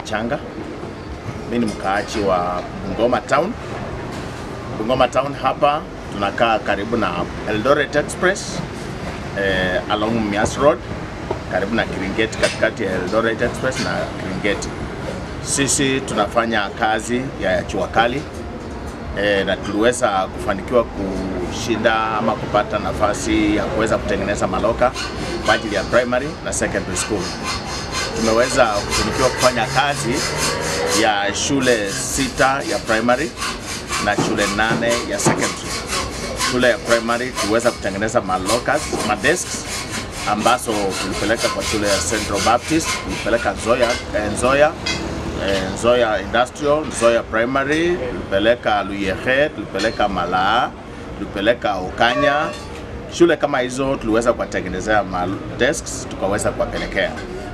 Changa. Mimi ni mkaaji wa Bungoma Town. Bungoma Town hapa tunakaa karibu na Eldoret Express eh, along Mias Road karibu na Kiringeti, katikati ya Eldoret Express na Kiringeti. Sisi tunafanya kazi ya jua kali e, na tuliweza kufanikiwa kushinda ama kupata nafasi ya kuweza kutengeneza maloka kwa ajili ya primary na secondary school. Tumeweza kufanikiwa kufanya kazi ya shule sita ya primary na shule nane ya secondary. Shule ya primary tuliweza kutengeneza malokas, madesks ambazo tulipeleka kwa shule ya Central Baptist, tulipeleka Nzoya, eh, Nzoya eh, Nzoya Industrial, Nzoya Primary, tulipeleka Luyehe, tulipeleka Malaa, tulipeleka Okanya. Shule kama hizo tuliweza kuwatengenezea ma desks tukaweza kuwapelekea,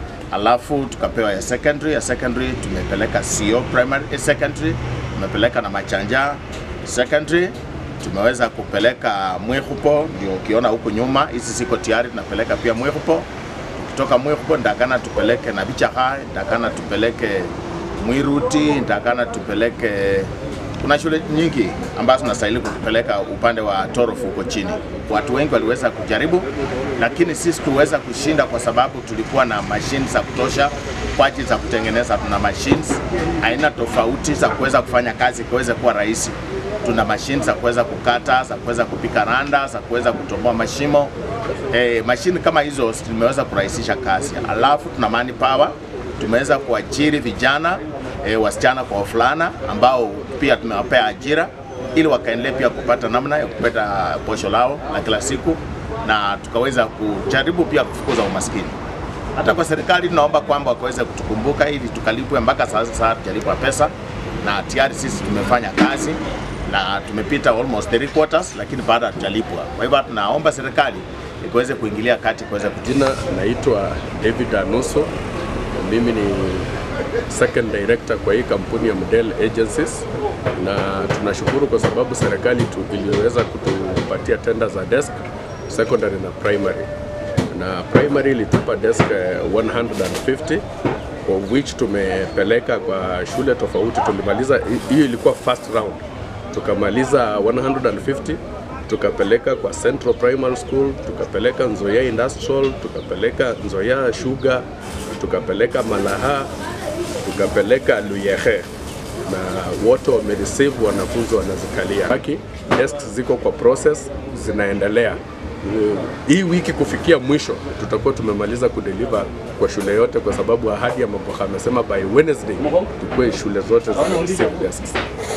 alafu tukapewa ya secondary. Ya secondary tumepeleka CO Primary eh, Secondary, tumepeleka na Machanja Secondary tumeweza kupeleka Mwihupo, ndio ukiona huku nyuma, hizi ziko tayari, tunapeleka pia Mwihupo. Tukitoka Mwihupo ndakana tupeleke na Bichaha, ndakana tupeleke Mwiruti, ndakana tupeleke kuna shule nyingi ambazo tunastahili kutupeleka upande wa Torofu huko chini. Watu wengi waliweza kujaribu, lakini sisi tuweza kushinda kwa sababu tulikuwa na mashine za kutosha kwa ajili za kutengeneza. Tuna machines aina tofauti za kuweza kufanya kazi kuweze kuwa rahisi tuna mashine za kuweza kukata, za kuweza kupika randa, za kuweza kutoboa mashimo. E, mashine kama hizo zimeweza kurahisisha kazi. Alafu tuna manpower, tumeweza kuajiri vijana e, wasichana kwa wavulana ambao pia tumewapea ajira ili wakaendelee pia kupata namna ya kupata posho lao la kila siku, na tukaweza kujaribu pia kufukuza umaskini. Hata kwa serikali tunaomba kwamba wakaweze kutukumbuka ili tukalipwe. Mpaka sasa hatujalipwa pesa, na tayari sisi tumefanya kazi na tumepita almost three quarters, lakini bado hatujalipwa. Kwa hivyo tunaomba serikali ikaweze kuingilia kati kuweza Jina naitwa David Anuso, mimi ni second director kwa hii kampuni ya Model Agencies, na tunashukuru kwa sababu serikali tu iliweza kutupatia tenda za desk secondary na primary, na primary ilitupa desk eh, 150 of which tumepeleka kwa shule tofauti. Tulimaliza hiyo, ilikuwa first round tukamaliza 150 tukapeleka kwa Central Primary School, tukapeleka Nzoia Industrial, tukapeleka Nzoia Sugar, tukapeleka Malaha, tukapeleka Luyehe na wote wamereceive, wanafunzi wanazikalia. Haki desks ziko kwa process zinaendelea. Hii wiki kufikia mwisho tutakuwa tumemaliza kudeliver kwa shule yote, kwa sababu ahadi ya Maboha amesema by Wednesday tukue shule zote zina receive desks.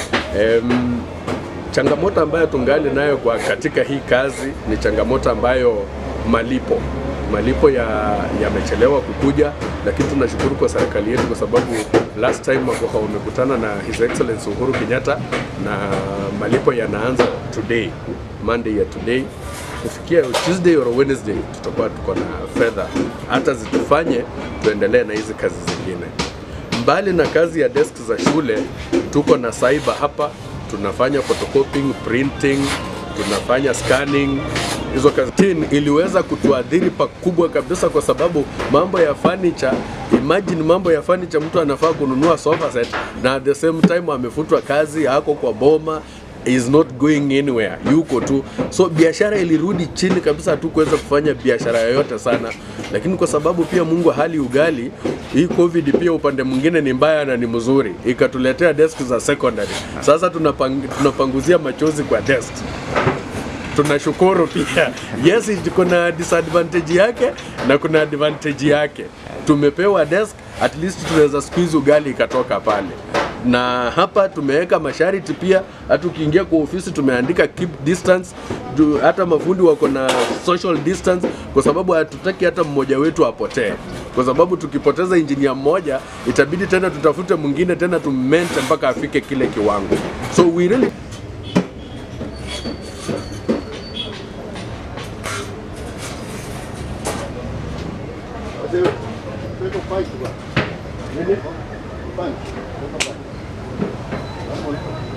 Em, changamoto ambayo tungali nayo kwa katika hii kazi ni changamoto ambayo malipo malipo ya yamechelewa kukuja, lakini tunashukuru kwa serikali yetu kwa sababu last time Maboha wamekutana na His Excellency Uhuru Kenyatta na malipo yanaanza today, Monday ya today kufikia Tuesday or Wednesday tutakuwa tuko na fedha hata zitufanye tuendelee na hizi kazi zingine. Mbali na kazi ya desk za shule, tuko na cyber hapa, tunafanya photocopying, printing, tunafanya scanning. Hizo kazi Tin iliweza kutuadhiri pakubwa kabisa, kwa sababu mambo ya furniture, imagine mambo ya furniture, mtu anafaa kununua sofa set na at the same time amefutwa kazi, ako kwa boma is not going anywhere, yuko tu. So biashara ilirudi chini kabisa, hatukuweza kufanya biashara yoyote sana, lakini kwa sababu pia Mungu hali ugali, hii covid pia upande mwingine ni mbaya na ni mzuri, ikatuletea desk za secondary. Sasa tunapang, tunapanguzia machozi kwa desk tunashukuru pia. Yes, kuna disadvantage yake na kuna advantage yake. Tumepewa desk, at least tunaweza squeeze ugali ikatoka pale na hapa tumeweka masharti pia, hata ukiingia kwa ofisi tumeandika keep distance du, hata mafundi wako na social distance, kwa sababu hatutaki hata mmoja wetu apotee, kwa sababu tukipoteza injinia mmoja itabidi tena tutafute mwingine tena tummente mpaka afike kile kiwango, so we really Fine.